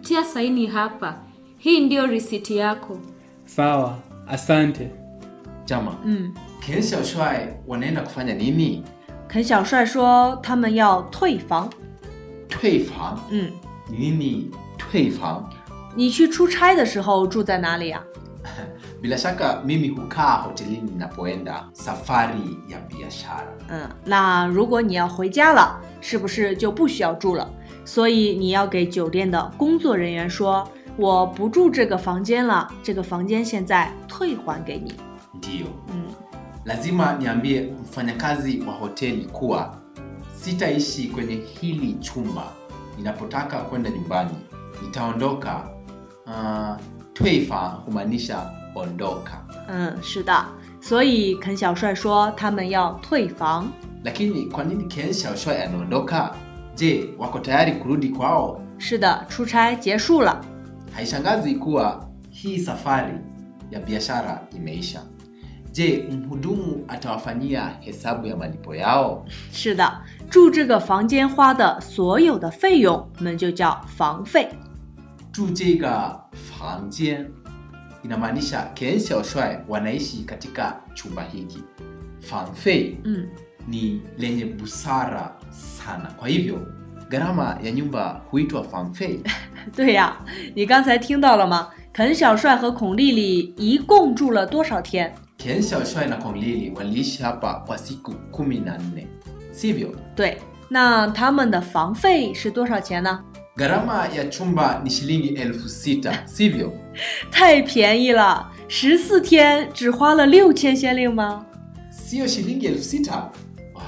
tia saini hapa. Hii ndiyo risiti yako. Sawa, asante. Jama, 嗯， Ken Xiaoshuai wanaenda kufanya nini? 肯小帅说他们要退房。 退房？ 嗯， Ni nini 退房？ 你去出差的时候住在哪里呀、 Bila shaka mimi hukaa hotelini ninapoenda safari ya biashara. 嗯，那如果你要回家了，是不是就不需要住了？所以你要给酒店的工作人员说，我不住这个房间了，这个房间现在退还给你。 Ndiyo, 嗯， lazima niambie mfanyakazi wa hoteli kuwa sitaishi kwenye hili chumba. Ninapotaka kwenda nyumbani nitaondoka. Uh, 退房 humaanisha ondoka, 嗯，是的，所以肯小帅说他们要退房。 lakini kwa nini Ken Xiaoshuai anaondoka? Je, wako tayari kurudi kwao? 是的，出差结束了。 Haishangazi kuwa hii safari ya biashara imeisha. Je, mhudumu atawafanyia hesabu ya malipo yao? 是的，住这个房间花的所有的费用，我们就叫房费。 住这个房间 inamaanisha Ken Xiaoshuai wanaishi katika chumba hiki. Fanfei 嗯， ni lenye busara sana, kwa hivyo gharama ya nyumba huitwa fanfei. 对呀，你刚才听到了吗？肯小帅和孔丽丽一共住了多少天？ Ken Xiaoshuai na Kong Lili waliishi hapa kwa siku kumi na nne, sivyo? 对，那他们的房费是多少钱呢？ Gharama ya chumba ni shilingi elfu sita, sivyo? 太便宜了，十四天只花了六千先令吗？ Sio shilingi elfu sita? Wow,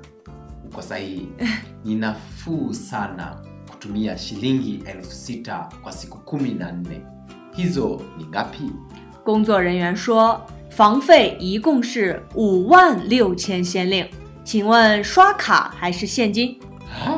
uko sahihi. Ni nafuu sana kutumia shilingi elfu sita kwa siku kumi na nne. Hizo ni ngapi? 工作人员说，房费一共是五万六千先令，请问刷卡还是现金？ Ha?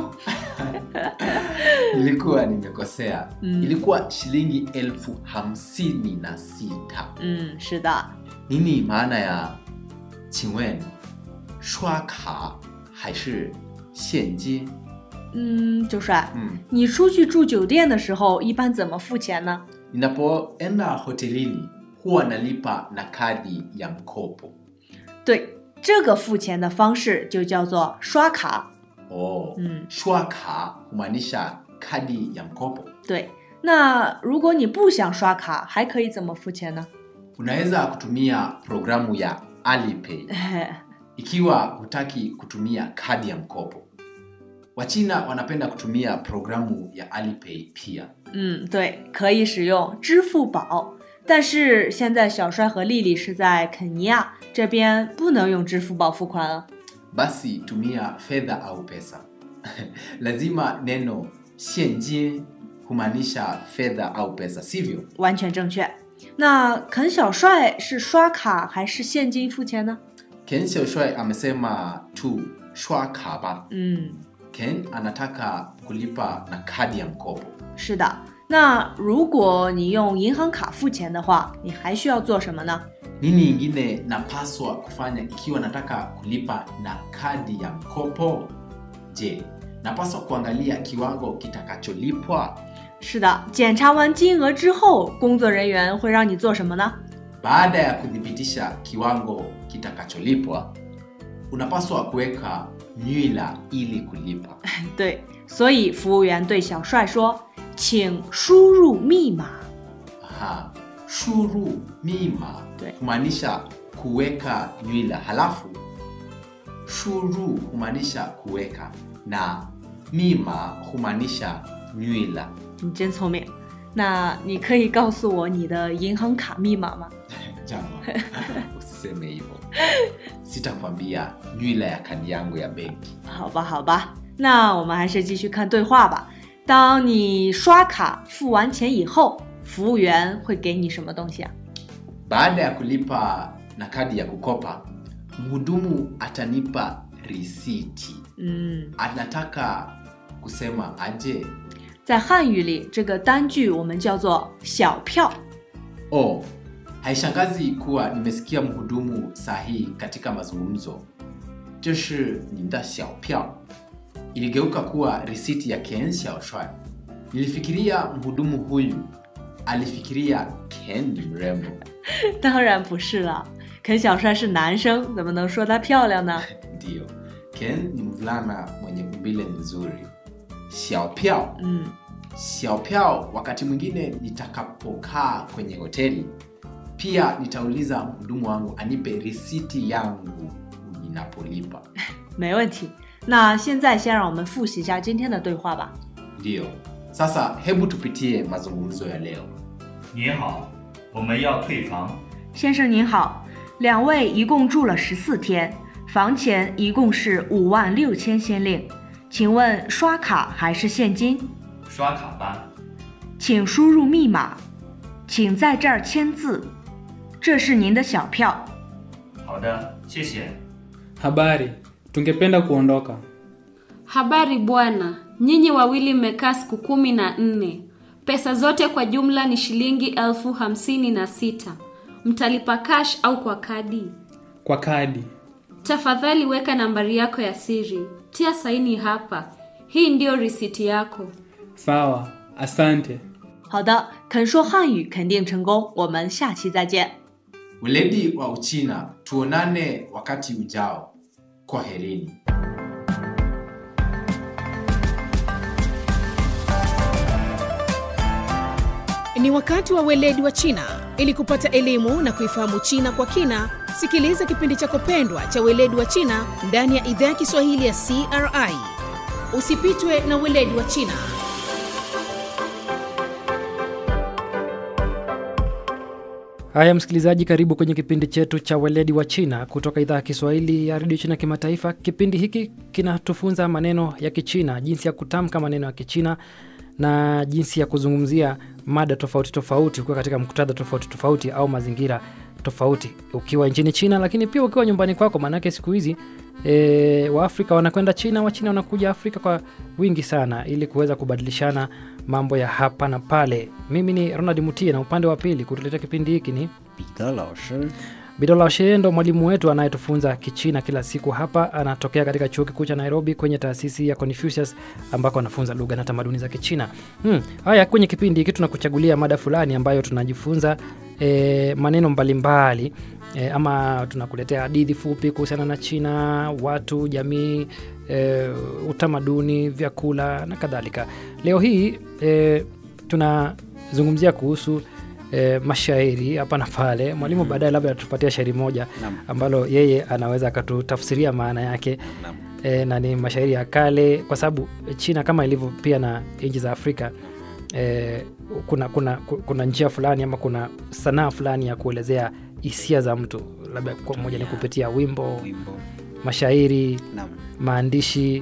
Nilikuwa nimekosea. Mm. Ilikuwa shilingi elfu hamsini na sita. 嗯，是的， Nini maana ya 请问刷卡还是现金？ 嗯，周帅， 嗯， 你出去住酒店的时候一般怎么付钱呢？ Ninapoenda hotelini huwa nalipa na kadi ya mkopo. 对，这个付钱的方式就叫做刷卡。 Oh, 嗯， shwaka humaanisha kadi ya mkopo. 对。那如果你不想刷卡，还可以怎么付钱呢？ Unaweza kutumia programu ya Alipay ikiwa hutaki kutumia kadi ya mkopo. Wachina wanapenda kutumia programu ya Alipay pia. 嗯，对，可以使用支付宝。但是现在小帅和丽丽是在肯尼亚这边，不能用支付宝付款啊。 Basi tumia fedha au pesa. Lazima neno 现金 humaanisha fedha au pesa, sivyo? 完全正确。那肯小帅是刷卡还是现金付钱呢？ Ken Xiaoshuai amesema tu shwaka ba. 嗯， Ken anataka kulipa na kadi ya mkopo. 是的。那如果你用银行卡付钱的话，你还需要做什么呢？ Nini ingine napaswa kufanya ikiwa nataka kulipa na kadi ya mkopo? Je, napaswa kuangalia kiwango kitakacholipwa? 是的，检查完金额之后，工作人员会让你做什么呢？ Baada ya kuthibitisha kiwango kitakacholipwa, unapaswa kuweka nywila ili kulipa. 对，所以服务员对小帅说：“请输入密码。 Aha, shuru mima 对 humaanisha kuweka nywila, halafu shuru humaanisha kuweka na mima humaanisha nywila. ” 你真聪明。那你可以告诉我你的银行卡密码吗？ Jama, usiseme hivyo. Sitakwambia nywila ya kadi yangu ya benki. 好吧，好吧，那我们还是继续看对话吧。当你刷卡付完钱以后，服务员会给你什么东西啊？ Baada ya kulipa na kadi ya kukopa, mhudumu atanipa risiti. 嗯， Anataka kusema aje? 在汉语里，这个单据我们叫做小票。 Oh, haishangazi kuwa nimesikia mhudumu sahihi katika mazungumzo. 这是你的小票 iligeuka kuwa risiti ya Ken Xiaoshuai. nilifikiria mhudumu huyu alifikiria ken ni mrembo 当然不是了，肯小帅是男生，怎么能说她漂亮呢？ ndiyo ken ni mvulana mwenye umbile nzuri xiaopiao 嗯， xiaopiao wakati mwingine nitakapokaa kwenye hoteli pia nitauliza mhudumu wangu anipe risiti yangu ninapolipa 没问题。那现在先让我们复习一下今天的对话吧。 ndiyo sasa hebu tupitie mazungumzo ya leo 您好，我们要退房， 先生您好，两位一共住了十四天，房钱一共是五万六千先令，请问刷卡还是现金？ 刷卡吧。 请输入密码，请在这儿签字，这是您的小票。 好的，谢谢。 Habari, tungependa kuondoka. Habari bwana, nyinyi wawili mmekaa siku kumi na nne. Pesa zote kwa jumla ni shilingi elfu hamsini na sita. Mtalipa cash au kwa kadi? Kwa kadi. Tafadhali weka nambari yako ya siri, tia saini hapa. Hii ndiyo risiti yako. Sawa, asante. 好的，肯说汉语肯定成功，我们下期再见。 weledi wa uchina tuonane wakati ujao kwaherini Ni wakati wa weledi wa China. Ili kupata elimu na kuifahamu China kwa kina, sikiliza kipindi chako pendwa cha weledi wa China ndani ya idhaa ya Kiswahili ya CRI. Usipitwe na weledi wa China. Haya msikilizaji, karibu kwenye kipindi chetu cha weledi wa China kutoka idhaa ya Kiswahili ya redio China Kimataifa. Kipindi hiki kinatufunza maneno ya Kichina, jinsi ya kutamka maneno ya Kichina na jinsi ya kuzungumzia mada tofauti tofauti ukiwa katika muktadha tofauti tofauti au mazingira tofauti, ukiwa nchini China, lakini pia ukiwa nyumbani kwako, maanake siku hizi e, Waafrika wanakwenda China, Wachina wanakuja Afrika kwa wingi sana, ili kuweza kubadilishana mambo ya hapa na pale. Mimi ni Ronald Mutie na upande wa pili kutuletea kipindi hiki ni 彼得老师， Bidola Shee ndo mwalimu wetu anayetufunza Kichina kila siku hapa. Anatokea katika chuo kikuu cha Nairobi kwenye taasisi ya Confucius ambako anafunza lugha na tamaduni za Kichina. Hmm. Haya, kwenye kipindi hiki tunakuchagulia mada fulani ambayo tunajifunza e, maneno mbalimbali e, ama tunakuletea hadithi fupi kuhusiana na China, watu, jamii, e, utamaduni, vyakula na kadhalika. Leo hii e, tunazungumzia kuhusu e, mashairi hapa na pale. Mwalimu baadaye labda atupatia shairi moja Naam. ambalo yeye anaweza akatutafsiria maana yake Naam. e, na ni mashairi ya kale, kwa sababu China kama ilivyo pia na nchi za Afrika e, kuna, kuna, ku- kuna njia fulani ama kuna sanaa fulani ya kuelezea hisia za mtu, labda kwa moja ni kupitia wimbo, wimbo mashairi, naam maandishi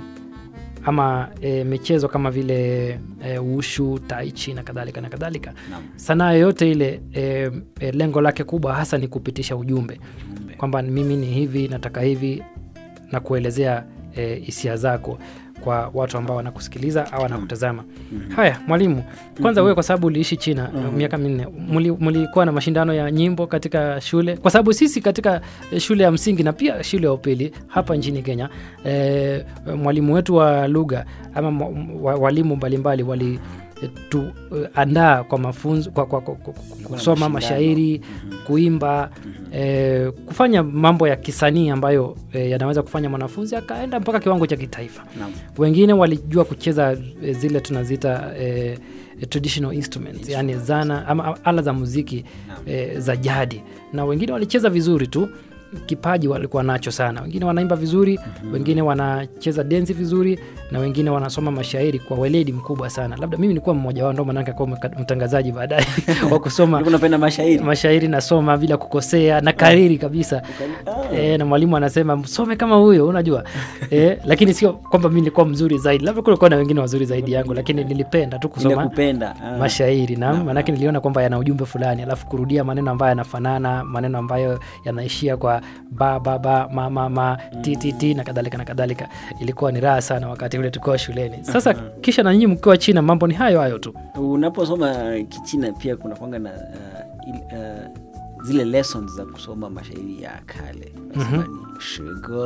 ama e, michezo kama vile e, ushu, taichi na kadhalika na kadhalika. naam Sanaa yoyote ile e, e, lengo lake kubwa hasa ni kupitisha ujumbe Ujumbe. kwamba mimi ni hivi, nataka hivi na kuelezea e, hisia zako kwa watu ambao wanakusikiliza au wanakutazama. Haya, mwalimu, kwanza wewe kwa sababu uliishi China miaka minne, muli- mulikuwa na mashindano ya nyimbo katika shule? Kwa sababu sisi katika eh, shule ya msingi na pia shule ya upili hapa nchini Kenya, e, mwalimu wetu wa lugha ama mwa- wa- walimu mbalimbali wali eh, tuandaa kwa mafunzo kwa, kwa, kwa, kwa, na kusoma mashindano. mashairi kuimba eh, kufanya mambo ya kisanii ambayo eh, yanaweza kufanya mwanafunzi akaenda mpaka kiwango cha kitaifa naam wengine walijua kucheza eh, zile tunaziita eh, traditional instruments yani zana ama ala za muziki eh, za jadi na wengine walicheza vizuri tu kipaji walikuwa nacho sana wengine wanaimba vizuri wengine wanacheza densi vizuri na wengine wanasoma mashairi kwa weledi mkubwa sana labda mimi nilikuwa mmoja wao ndo manake kuwa mtangazaji baadaye wa kusoma Ulikuwa unapenda mashairi mashairi nasoma bila kukosea na kariri kabisa Ah. e, na mwalimu anasema msome kama huyo unajua e, lakini sio kwamba mi nilikuwa mzuri zaidi labda kulikuwa na wengine wazuri zaidi yangu lakini nilipenda tu ile kusoma kupenda ah. mashairi na maanake niliona kwamba yana ujumbe fulani alafu kurudia maneno ambayo yanafanana maneno ambayo yanaishia kwa ba ba ba ma ma ma ti ti ti na kadhalika na kadhalika ilikuwa ni raha sana wakati ule tukiwa shuleni sasa kisha na nyinyi mkiwa china mambo ni hayo hayo tu unaposoma kichina pia kuna kwanga na uh, il, uh, zile lessons za kusoma mashairi ya kale nasema ni shige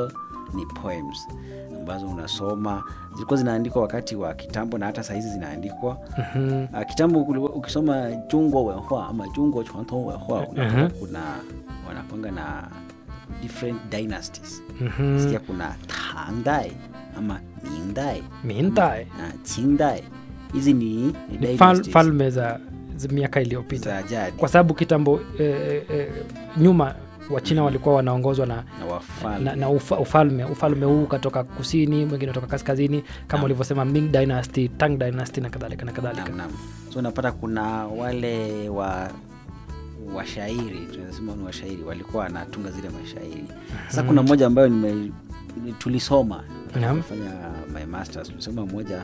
ni poems ambazo unasoma zilikuwa zinaandikwa wakati wa kitambo na hata sahizi zinaandikwa Mhm. uh, kitambo kulikuwa- ukisoma jungo wenhua ama jungo chwanto wenhua unakuta Mhm. kuna wanakwanga na different dynasties Mhm. sikia kuna tangdai ama mingdai Mingdai. na qingdai hizi ni, ni Ni fal, dynasties falme za, za miaka iliyopita za jadi kwa sababu kitambo eh, eh, nyuma wachina walikuwa wanaongozwa na na wafalme na, na ufa, ufalme ufalme huu ukatoka kusini mwingine kutoka kaskazini kama Naam. ulivyosema Ming dynasty Tang dynasty na kadhalika na kadhalika Naam, naam. so unapata kuna wale wa washairi tunasema ni washairi walikuwa wanatunga zile mashairi sasa kuna mmoja ambayo nime tulisoma Naam. fanya my masters tulisoma moja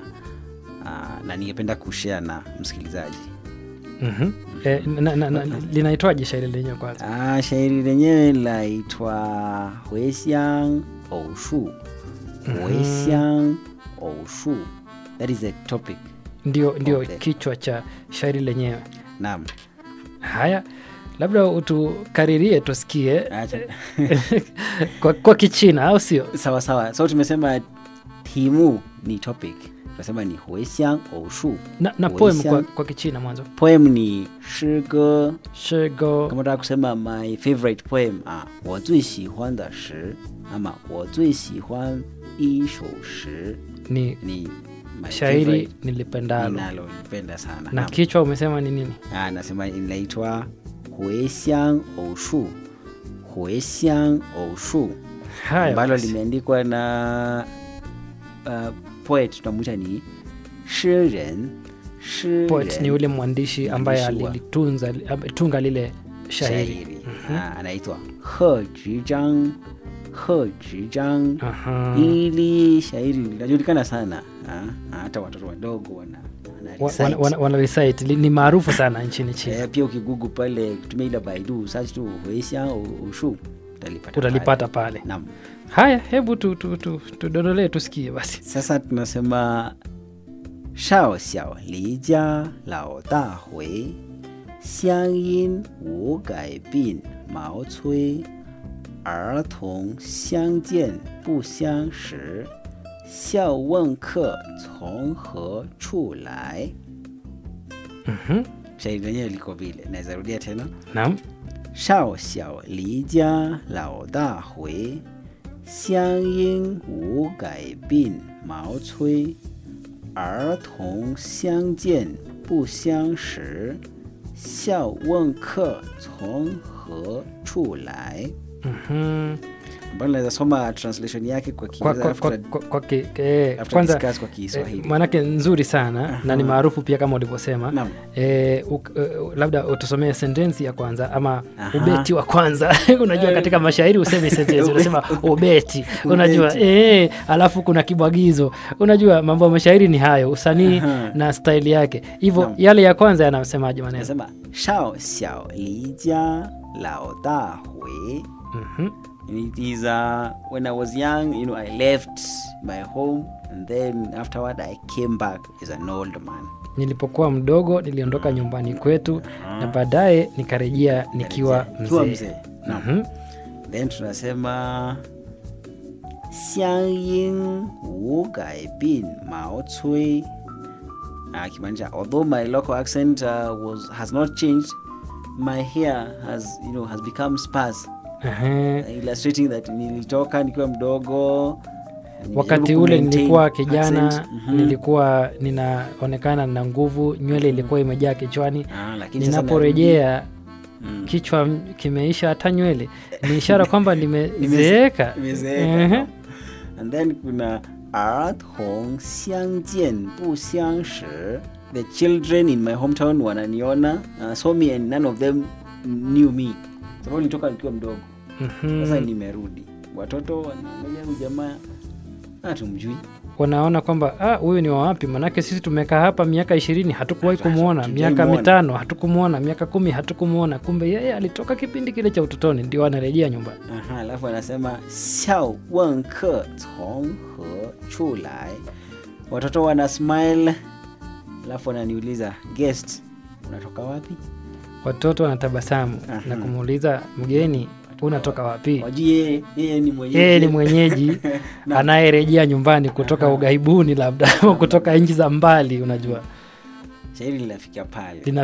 uh, na ningependa kushare na msikilizaji Mhm. Eh, na, na, na, linaitwaje shairi lenyewe kwanza Ah, shairi lenyewe laitwa huesiang oushu huesiang oushu that is the topic ndio ndio Okay. kichwa cha shairi lenyewe naam haya labda utukaririe tusikie acha kwa, kwa kichina au sio sawa sawa so tumesema timu ni topic tunasema ni huesiang oushu na, na poem kwa, Huesiang- kwa kichina mwanzo poem ni shige shego kama taka kusema my favorite poem ah, 我最喜欢的诗 ama 我最喜欢一首诗 ni ni my shairi favorite nilipendalo ninalolipenda sana na Naam. kichwa umesema ni nini Ah, nasema inaitwa huesiang oushu huesiang oushu haya ambalo basi. limeandikwa na uh, poet tunamwita ni shiren poet ni yule mwandishi ambaye Mwandishi wa- alilitunza tunga lile shairi shairi Ah, anaitwa he zhizhang he zhizhang Aha. ili shairi linajulikana sana Ah, hata watoto wadogo wana, wana Wa- recite. wana, wana, wana recite Li- ni maarufu sana nchini china Eh, pia ukigugu pale kutumia ile baidu search tu huesia ushu utalipata utalipata pale. pale Naam. haya hebu tudodolee tu, tu, tudodolee tusikie basi sasa tunasema shao xiao li jia lao da hui xiang yin wu gai bin mao cui 儿童相见不相识，笑问客从何处来。 Mhm. shairi lenyewe liko vile naweza rudia tena naam 少小离家老大回，乡音无改鬓毛衰。儿童相见不相识，笑问客从何处来。 Mhm. ambayo naweza soma translation yake kwa kwa, Kiingereza kwa, kwa, after- kwa, kwa, ki- eh, after kwanza discuss kwa eh, Kiswahili. maanake nzuri sana na ni maarufu pia kama ulivyosema Naam. eh, uk- eh, labda utusomee sentensi ya kwanza ama Aha. ubeti wa kwanza unajua katika mashairi useme sentensi unasema ubeti unajua Ubeti. eh, alafu kuna kibwagizo unajua mambo ya mashairi ni hayo usanii Aha. na staili yake hivyo Naam. yale ya kwanza yanasemaje maneno Nasema 少小离家老大回。 Mhm. And it is uh, when I was young, you know, I left my home and then afterward I came back as an old man. nilipokuwa mdogo niliondoka nyumbani kwetu na baadaye nikarejea nikiwa Nikiwa mzee mzee. Naam. Mhm. Then tunasema 乡音无改鬓毛衰 uh, kimaanisha although my local accent uh, was has not changed my hair has you know has become sparse Ehe. illustrating that nilitoka nikiwa mdogo wakati nilijaribu ule kumaintain nilikuwa kijana accent. Mhm. nilikuwa ninaonekana na nguvu nywele ilikuwa imejaa kichwani Ah, lakini sasa ninaporejea Mm. kichwa m- kimeisha hata nywele ni ishara kwamba nimezeeka Nimezeeka. Ehe. and then kuna 儿童相见不相识 the children in my hometown wananiona uh, saw me and none of them knew me sababu nilitoka nikiwa mdogo Mhm. sasa nimerudi watoto wanaangalia huyu jamaa hatumjui wanaona kwamba "Ah, huyu ni wawapi manake sisi tumekaa hapa miaka ishirini hatukuwahi Hatu- kumwona hatujai miaka muona." mitano hatukumwona miaka kumi hatukumwona kumbe yeye alitoka kipindi kile cha utotoni ndio anarejea nyumbani Aha, alafu anasema 笑问客从何处来 watoto wana smile alafu wananiuliza guest unatoka wapi watoto wanatabasamu Aha. na kumuuliza mgeni unatoka wapi wajui yeye yeye ni mwenyeji yeye ni mwenyeji anayerejea nyumbani kutoka ughaibuni labda au kutoka nchi za mbali unajua shairi linafikia pale lina